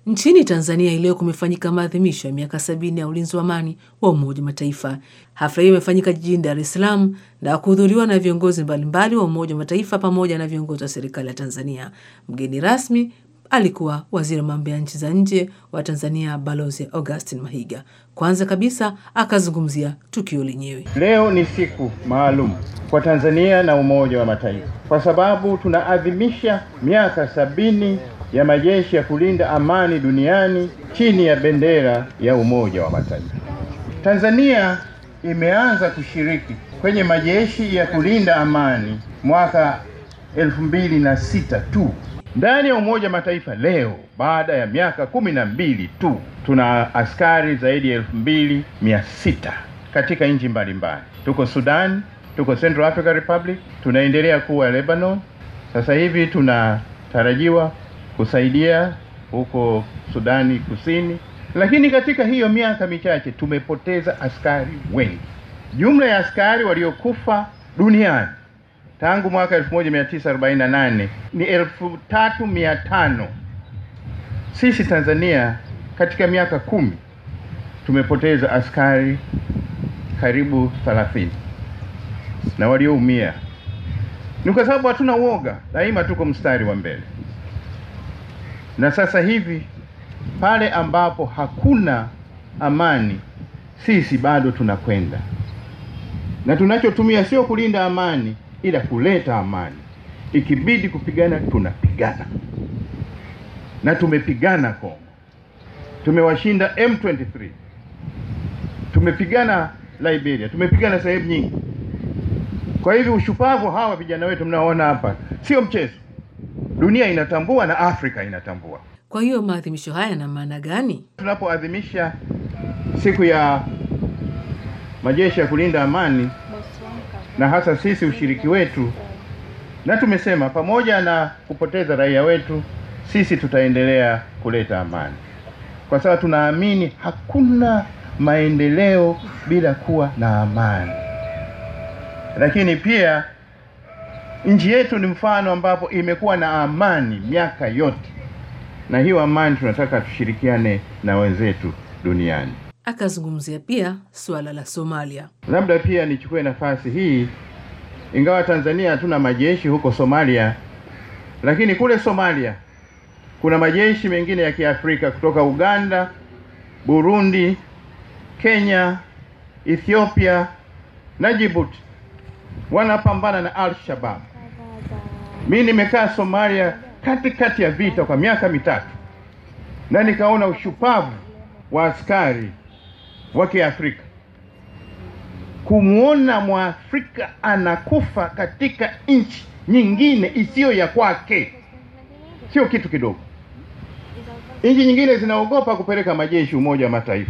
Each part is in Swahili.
Nchini Tanzania hii leo kumefanyika maadhimisho ya miaka sabini ya ulinzi wa amani wa Umoja wa Mataifa. Hafla hiyo imefanyika jijini Dar es Salaam na kuhudhuriwa na viongozi mbalimbali wa Umoja wa Mataifa pamoja na viongozi wa serikali ya Tanzania. Mgeni rasmi alikuwa waziri wa mambo ya nchi za nje wa Tanzania, Balozi Augustin Mahiga. Kwanza kabisa akazungumzia tukio lenyewe. Leo ni siku maalum kwa Tanzania na Umoja wa Mataifa kwa sababu tunaadhimisha miaka sabini ya majeshi ya kulinda amani duniani chini ya bendera ya Umoja wa Mataifa. Tanzania imeanza kushiriki kwenye majeshi ya kulinda amani mwaka elfu mbili na sita tu ndani ya Umoja wa Mataifa. Leo baada ya miaka kumi na mbili tu tuna askari zaidi ya elfu mbili mia sita katika nchi mbalimbali. Tuko Sudan, tuko Central African Republic, tunaendelea kuwa Lebanon. Sasa hivi tunatarajiwa kusaidia huko Sudani Kusini, lakini katika hiyo miaka michache tumepoteza askari wengi. Jumla ya askari waliokufa duniani tangu mwaka 1948 ni elfu tatu mia tano. Sisi Tanzania katika miaka kumi tumepoteza askari karibu 30 na walioumia ni kwa sababu hatuna uoga, daima tuko mstari wa mbele. Na sasa hivi pale ambapo hakuna amani, sisi bado tunakwenda, na tunachotumia sio kulinda amani, ila kuleta amani. Ikibidi kupigana, tunapigana, na tumepigana Kongo, tumewashinda M23, tumepigana Liberia, tumepigana sehemu nyingi. Kwa hivyo ushupavu hawa vijana wetu mnaoona hapa sio mchezo. Dunia inatambua na Afrika inatambua. Kwa hiyo maadhimisho haya yana maana gani? Tunapoadhimisha siku ya majeshi ya kulinda amani na hasa sisi ushiriki wetu, na tumesema pamoja na kupoteza raia wetu, sisi tutaendelea kuleta amani, kwa sababu tunaamini hakuna maendeleo bila kuwa na amani. Lakini pia nchi yetu ni mfano ambapo imekuwa na amani miaka yote, na hiyo amani tunataka tushirikiane na wenzetu duniani. Akazungumzia pia suala la Somalia. Labda pia nichukue nafasi hii, ingawa Tanzania hatuna majeshi huko Somalia, lakini kule Somalia kuna majeshi mengine ya Kiafrika kutoka Uganda, Burundi, Kenya, Ethiopia na Djibouti wanapambana na Al-Shabaab. Mimi nimekaa Somalia katikati ya vita kwa miaka mitatu na nikaona ushupavu wa askari wa Kiafrika. Kumwona Mwafrika anakufa katika nchi nyingine isiyo ya kwake sio kitu kidogo. Nchi nyingine zinaogopa kupeleka majeshi Umoja wa Mataifa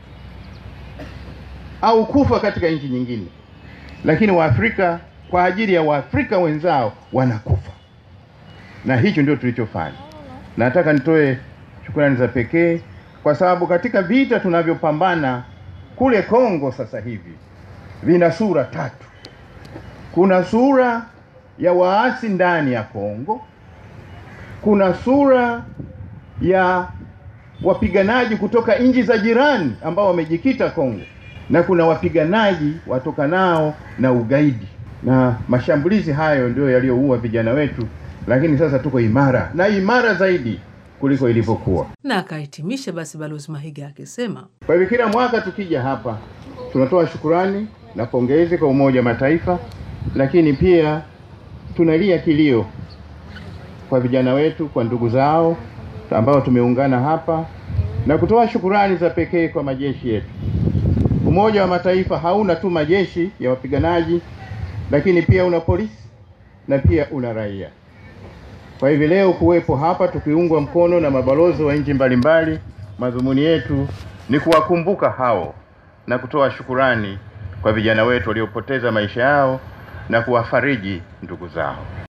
au kufa katika nchi nyingine, lakini Waafrika kwa ajili ya Waafrika wenzao wanakufa, na hicho ndio tulichofanya. Nataka nitoe shukrani za pekee kwa sababu katika vita tunavyopambana kule Kongo sasa hivi vina sura tatu. Kuna sura ya waasi ndani ya Kongo, kuna sura ya wapiganaji kutoka nchi za jirani ambao wamejikita Kongo, na kuna wapiganaji watokanao na ugaidi, na mashambulizi hayo ndio yaliyoua vijana wetu, lakini sasa tuko imara na imara zaidi kuliko ilivyokuwa. Na akahitimisha basi Balozi Mahiga akisema, Kwa hivyo kila mwaka tukija hapa tunatoa shukurani na pongezi kwa Umoja wa Mataifa, lakini pia tunalia kilio kwa vijana wetu, kwa ndugu zao ambao tumeungana hapa na kutoa shukurani za pekee kwa majeshi yetu. Umoja wa Mataifa hauna tu majeshi ya wapiganaji, lakini pia una polisi na pia una raia. Kwa hivyo leo kuwepo hapa tukiungwa mkono na mabalozi wa nchi mbalimbali, madhumuni yetu ni kuwakumbuka hao na kutoa shukurani kwa vijana wetu waliopoteza maisha yao na kuwafariji ndugu zao.